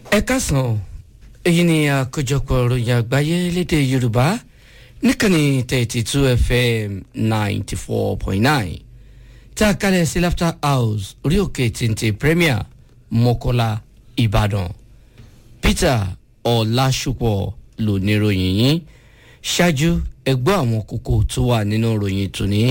ẹ kásán èyí ni àkójọpọ̀ ìròyìn àgbáyé lédè yorùbá níkànnì thirty two fm ninety four point nine tá a kalẹ̀ sí laughter house orí òkè téńté premier mọ́kọ́lá ìbàdàn peter ọ̀làṣùpọ̀ ló ní ìròyìn yìí ṣáájú ẹgbọ́ àwọn kókó tó wà nínú ìròyìn tòní.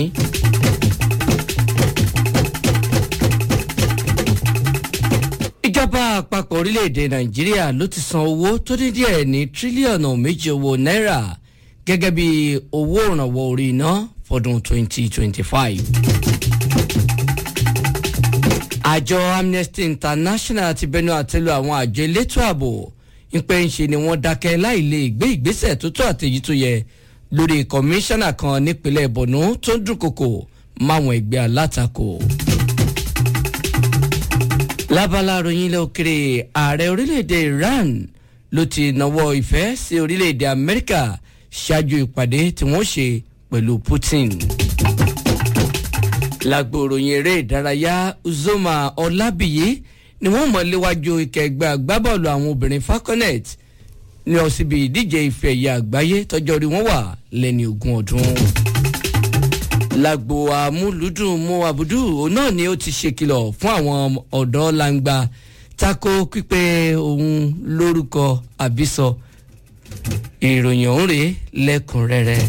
ìjọba àpapọ̀ orílẹ̀-èdè nàìjíríà ló ti san owó tó dín díẹ̀ ní tírílíọ̀nù méjì owó náírà gẹ́gẹ́ bí owó ìrànwọ́ orí iná fọdún 2025. àjọ amnesty international ti bẹnu àtẹ́lu àwọn àjọ elétò ààbò ìpè ń ṣe ni wọ́n dákẹ́ láì lè gbé ìgbésẹ̀ tó tó àtẹ̀yí tó yẹ lórí kọmíṣánná kan nípínlẹ̀ borno tó ń dúnkokò máwọn ẹgbẹ́ alátakò lábala ròyìn ilẹ̀ òkèrè ààrẹ orílẹ̀-èdè iran ló ti nawọ́ ìfẹ́ sí orílẹ̀-èdè amẹ́ríkà ṣáájú ìpàdé tí wọ́n ṣe pẹ̀lú putin. lágbo ròyìn eré ìdárayá uzoma ọlábìyí ni wọ́n mọ̀ léwájú ìkẹgbẹ́ agbábọ́ọ̀lù àwọn obìnrin falconet ní ọsibí ìdíje ife ẹ̀yà àgbáyé tọjọ́ orí wọn wà lẹ́ni ogún ọdún lágbo amúlùdùn mú abudu òun náà ni ó ti ṣèkìlọ̀ fún àwọn ọ̀dọ́ langba tako pípé òun lórúkọ àbísọ ìròyìn ọ̀hún rèé lẹ́kùnrẹ́rẹ́.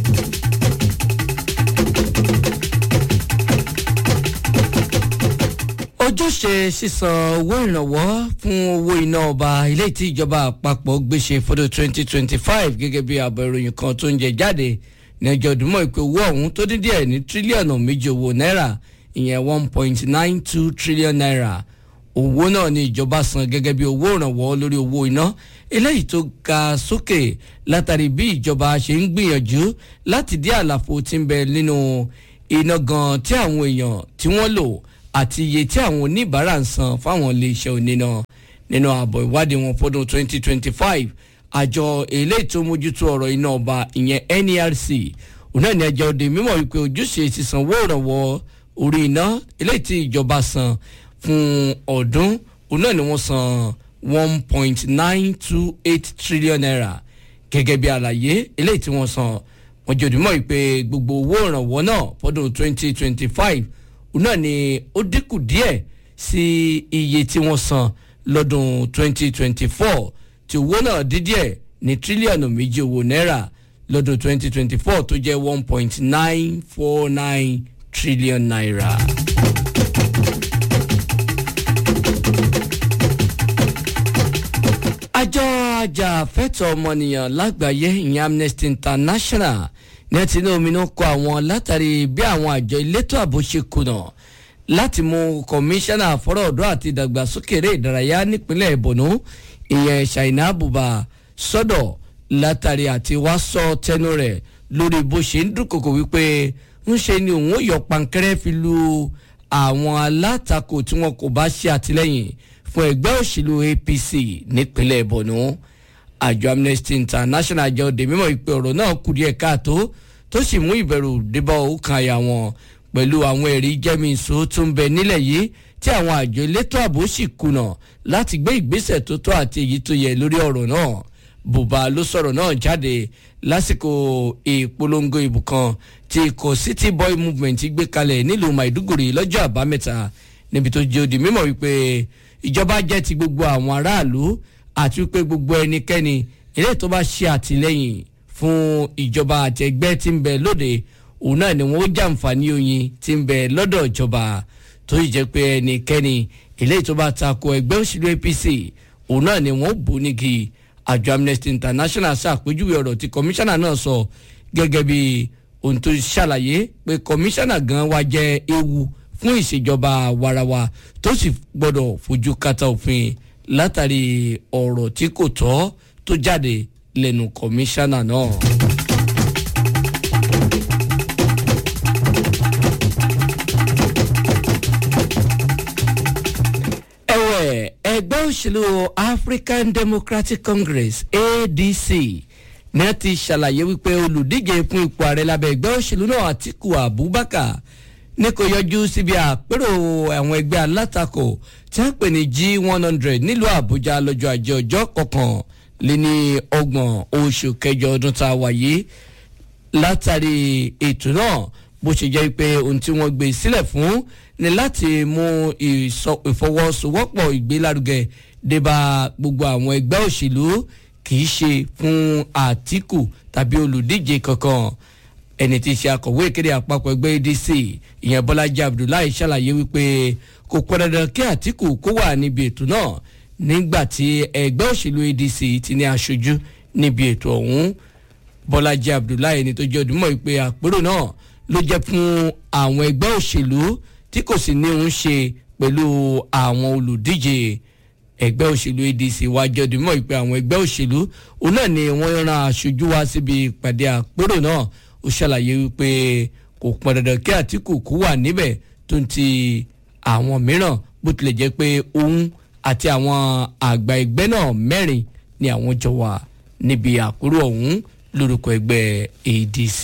ojúṣe sísan owó ìrànwọ́ fún owó iná ọba ilé tí ìjọba àpapọ̀ gbéṣe fọdún 2025 gẹ́gẹ́ bí àbọ̀ ìròyìn kan tó ń jẹ jáde ní ọjọ́ ìdúmọ̀ ìpè owó ọ̀hún tó dín díẹ̀ ní tírílíọ̀nù méjì owó náírà ìyẹn one point nine two trillion naira owó náà ni ìjọba san gẹ́gẹ́ bí owó ìrànwọ́ lórí owó iná eléyìí tó ga sókè látàrí bí ìjọba ṣe ń gbìyànjú láti dí àlàfo tí ń bẹ nínú iná gan tí àwọn èèyàn tí wọ́n lò àti iye tí àwọn oníbàárà ń san fáwọn iléeṣẹ́ oníná nínú àbọ̀ ìwádìí wọn fọdún twenty twenty five àjọ eléyìí tó mójútó ọ̀rọ̀ iná ọba ìyẹn nerc òun náà ní ẹjọ́ òde mímọ̀ wípé ojúṣe sísanwó ìrànwọ́ orí iná eléyìí tí ìjọba san fún ọdún òun náà ni wọ́n san one point nine two eight trillion naira gẹ́gẹ́ bí àlàyé eléyìí tí wọ́n san wọ́n jẹ́ òde mímọ̀ wípé gbogbo owó ìrànwọ́ náà fọdún twenty twenty five òun náà ni ó dínkù díẹ̀ sí iye tí wọ́n san lọ́dún twenty twenty four tí owó náà dídí ẹ̀ ní tírílíọ̀nù méjì owó náírà lọ́dún 2024 tó jẹ́ 1.949 trillion naira. àjọ ajàfẹ́tọ̀ ọmọnìyàn lágbàáyé ìyẹn amnesty international ní ẹ ti ní ominú kọ àwọn látàrí bí àwọn àjọ elétò ààbò ṣe kùnà láti mú kọmíṣánná fọ́rọ̀ ọ̀dọ́ àti ìdàgbàsókè eré ìdárayá nípínlẹ̀ ìbọ̀nú ìyẹn ṣàìnà àbùbà sọ́dọ̀ látàrí àti wá sọ tẹnu rẹ̀ lórí bó ṣe ń dúnkokò wípé ń ṣe ni òun ó yọ pankẹ́rẹ́ fi lu àwọn alátakò tí wọn kò bá ṣe àtìlẹ́yìn fún ẹgbẹ́ òṣèlú apc nípínlẹ̀ borno àjọ amnesty international jẹ́ òde mímọ́ ìpè ọ̀rọ̀ náà kù díẹ̀ káàtó tó sì mú ìbẹ̀rù débọ̀ òkàn àyà wọn pẹ̀lú àwọn ẹ̀rí jẹ́mìísọ tó ń bẹ nílẹ̀ yìí tí àwọn àjọ elétò ààbò sì kùnà láti gbé ìgbésẹ̀ tó tọ́ àti èyí tó yẹ lórí ọ̀rọ̀ náà bùbá ló sọ̀rọ̀ náà jáde lásìkò ìpolongo ìbò kan tí ikọ̀ city boy movement gbé kalẹ̀ nílùú maiduguri lọ́jọ́ àbámẹ́ta níbi tó jẹ́ òdì mímọ̀ wípé ìjọba jẹ́ ti gbogbo àwọn aráàlú àti wípé gbogbo ẹnikẹ́ni eré tó bá ṣe àtìlẹ́yìn fún ìjọba àtẹgbẹ́ tí ń bẹ lóde òun náà ni wọ́n jàǹfààní oyin tí ń bẹ lọ́dọ̀ ìjọba tó yìí jẹ́ pé ẹnikẹ́ni eléyìí tó bá tako ẹgbẹ́ òṣèlú apc òun náà ni wọ́n bò nígi àjọ amnesty international ṣàpèjúwe ọ̀rọ̀ tí kọmíṣánná náà sọ gẹ́gẹ́ bí ohun tó ṣàlàyé pé kọmíṣánná gan wa jẹ́ ewu fún ìṣèjọba warawa tó sì gbọ́dọ̀ fojú kata òfin látàrí ọ̀rọ̀ tí kò tọ́ tó jáde lẹ́nu kọmíṣánná náà. ẹgbẹ́ òṣèlú african democratic congress adc ní a ti ṣàlàyé wípé olùdíje fún ipò ààrẹ lábẹ́ ẹgbẹ́ òṣèlú náà àtìkù abubakar ní kò yọjú síbi àpérò àwọn ẹgbẹ́ alátakò tí wọ́n pè ní g one hundred nílùú àbújá lọ́jọ́ ajé ọjọ́ kọkàn lé ní ọgbọ̀n oṣù kẹjọ ọdún tá a wà yìí látàrí ètò náà bó ṣe jẹ́ pé ohun tí wọ́n gbé sílẹ̀ fún ni láti mú ìfọwọ́sowọ́pọ̀ ìgbélárugẹ débà gbogbo àwọn ẹgbẹ́ òṣèlú kì í ṣe fún àtìkù tàbí olùdíje kankan ẹni tí í ṣe akọ̀wé ìkéde àpapọ̀ ẹgbẹ́ adc ìyẹn bọ́lájí abdullahi ṣàlàyé wípé kò pọn dandan kí àtìkù kó wà níbi ètò náà nígbà tí ẹgbẹ́ òṣèlú adc ti ní aṣojú níbi ètò ọ̀hún bọ́lájí abdullahi ẹni tó jẹ́ òdùmọ̀ wípé àpérò náà ló jẹ́ fún àwọn ẹgbẹ́ òṣèlú tí kò sì ní òun ṣe pẹ̀lú àwọn olùdíje ẹgbẹ́ òṣèlú adc wá jẹ́ òdùmọ̀ wípé àwọn ẹgbẹ́ òṣèlú òun náà ni wọ́n ran aṣojú wá síbi ìpàdé àpérò náà ó ṣàlàyé wípé kò pọn dandan kí àtìkù kú wà níbẹ̀ tó ń ti àwọn mìíràn bó tilẹ̀ jẹ́ pé òun àti àwọn àgbà ẹgbẹ́ náà mẹ́rin ni àwọn jọ wà níbi àkúrò ọ̀hún lórúkọ ẹgbẹ́ adc.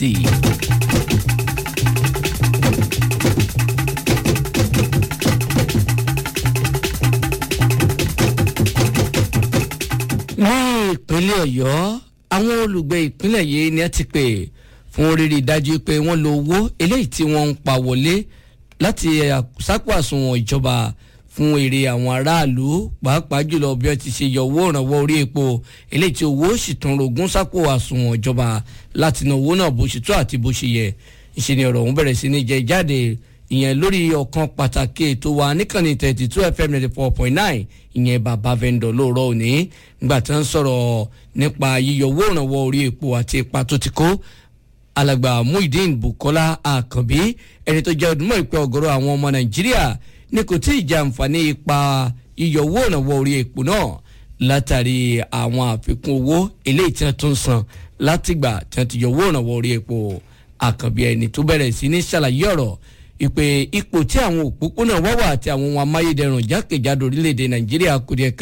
ní ìpínlẹ̀ ọ̀yọ́ àwọn olùgbé ìpínlẹ̀ yìí ni ẹ ti pè fún rírí dájú pé wọ́n lo owó eléyìí tí wọ́n ń pa wọlé láti sápò àsùnwọ̀n ìjọba fún èrè àwọn aráàlú pàápàá jùlọ bí wọ́n ti ṣe yọ owó ìrànwọ́ orí epo eléyìí tí owó sì tún rogún sápò àsùnwọ̀n ìjọba láti ná owó náà bó ṣe tó àti bó ṣe yẹ ìṣe ni ọ̀rọ̀ ọ̀hún bẹ̀rẹ̀ sí ní jẹ jáde ìyẹn lórí ọ̀kan pàtàkì ètò wa níkànnì thirty two fm ninety four point nine ìyẹn bàbá vendor lóòrọ̀ òní nígbà tí wọ́n sọ̀rọ̀ nípa yíyọ owó ìrànwọ́ orí epo àti ipa tó ti kó alàgbà muhyiddin bukola akànbí ẹni tó jẹ́ ọdún mọ́ ìpẹ́ ọ̀gọ́rọ̀ àwọn ọmọ nàìjíríà ní kò tí ì jẹ àǹfààní ipa yíyọ owó ìrànwọ́ orí epo náà látàrí àwọn àfikún owó eléyìí tí wọ́n tún san látìgbà tí wọ́n ti yọ owó ìrànwọ́ orí epo àkànbí ẹni tó bẹ̀rẹ̀ sí ní ṣàlàyé ọ̀rọ̀ ìpè ipò tí àwọn òpópónà wá wà àti àwọn ohun amáyédẹrùn jákèjádò orílẹ̀-èdè nàìjíríà kò díẹ̀ ká